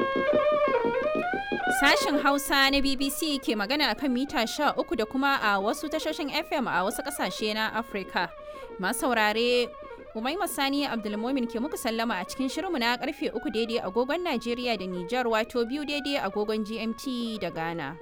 Sashen Hausa na BBC ke magana a kan mita 13 da kuma a wasu tashoshin FM a wasu ƙasashe na Afirka. Masu saurare Umaima Sani Abdulmomin ke muku sallama a cikin shirinmu na karfe 3 daidai agogon Najeriya da Nijar wato biyu daidai agogon GMT da Ghana.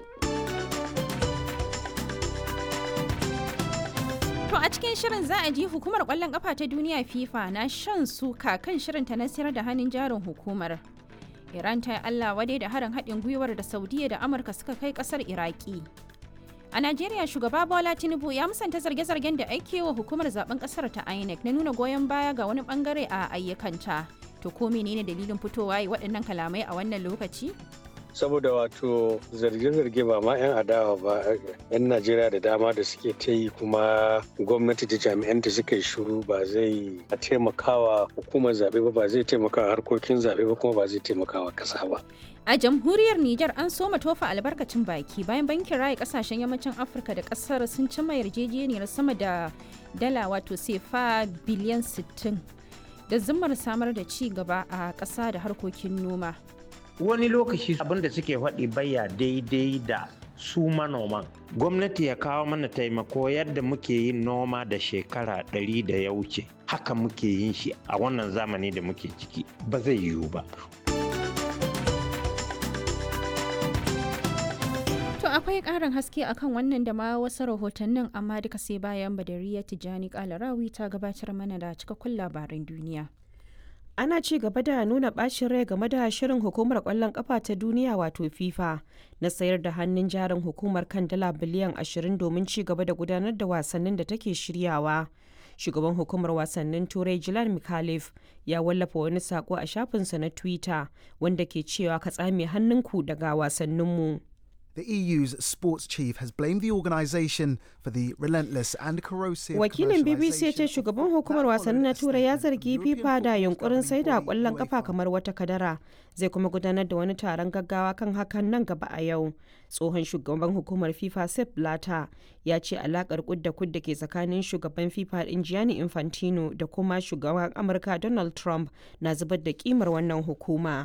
To a cikin shirin za a ji hukumar kwallon kafa ta duniya FIFA na shan suka kan shirinta na sayar da hannun jarin hukumar. Iran ta yi Allah wadai da harin haɗin gwiwar da Saudiya da Amurka suka kai ƙasar Iraki. A Najeriya shugaba Bola Tinubu ya musanta zarge-zargen da ake wa hukumar zaben ƙasar ta INEC na nuna goyon baya ga wani bangare a ayyukanta. To ko menene dalilin fitowa yi waɗannan kalamai a wannan lokaci? saboda wato zarge-zarge ba ma 'yan adawa ba 'yan najeriya da dama da suke ta yi kuma gwamnati da jami'anta suka yi shuru ba zai taimakawa hukumar zaɓe ba ba zai taimakawa harkokin zaɓe ba kuma ba zai taimakawa ƙasa ba A jamhuriyar Nijar an soma tofa albarkacin baki bayan bankin raya kasashen yammacin Afirka da kasar sun cimma yarjejeniyar sama da dala wato sefa biliyan 60 da zimmar samar da ci gaba a ƙasa da harkokin noma. wani lokaci abin da suke faɗi baya daidai da su manoman gwamnati ya kawo mana taimako yadda muke yin noma da shekara ɗari da ya wuce haka muke yin shi a wannan zamani da muke ciki ba zai yiwu ba To akwai ƙarin haske akan wannan da ma wasu rahotannin amma duka sai bayan Badariya Tijjani Kalarawi ta gabatar mana da cikakkun labaran duniya. ana ci gaba da nuna bacin rai game da shirin hukumar kwallon kafa ta duniya wato fifa na sayar da hannun jarin hukumar kan dala biliyan 20 domin ci gaba da gudanar da wasannin da take shiryawa shugaban hukumar wasannin turai jilan mikhalif ya wallafa wani sako a shafinsa na twitter wanda ke cewa ka tsame hannunku daga wasanninmu The EU's sports chief has blamed the organisation for the relentless and corrosive Wakilin BBC ya ce shugaban hukumar wasanni na Turai ya zargi FIFA da yunkurin sai da kwallon kafa kamar wata kadara. Zai kuma gudanar da wani taron gaggawa kan hakan nan gaba a yau. Tsohon shugaban hukumar FIFA Sepp Blatter ya ce alakar kudda kudda ke tsakanin shugaban FIFA din Gianni Infantino da kuma shugaban Amurka Donald Trump na zubar da kimar wannan hukuma.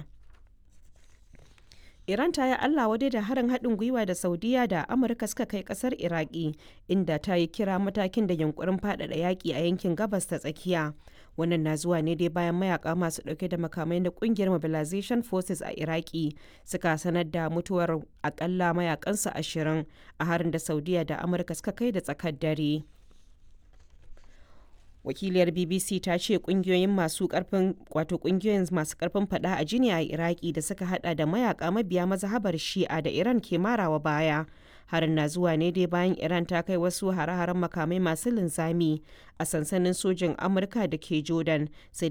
Iran ta yi Allah wadai da harin haɗin gwiwa da Saudiya da Amurka suka kai ƙasar Iraki, inda ta yi kira matakin da yunkurin faɗaɗa yaƙi a yankin gabas ta tsakiya. Wannan na zuwa ne dai bayan mayaka masu ɗauke da makamai na ƙungiyar Mobilization Forces a Iraki suka sanar da mutuwar akalla mayakansu ashirin a harin da Saudiya da Amurka suka kai da tsakar dare. wakiliyar bbc ta ce kungiyoyin masu karfin wato kungiyoyin masu karfin fada a jini a iraki da suka hada da mayaka mabiya mazhabar shi'a da iran ke marawa baya harin na zuwa ne dai bayan iran ta kai wasu hare-haren makamai masu linzami a sansanin sojin amurka da ke jordan sai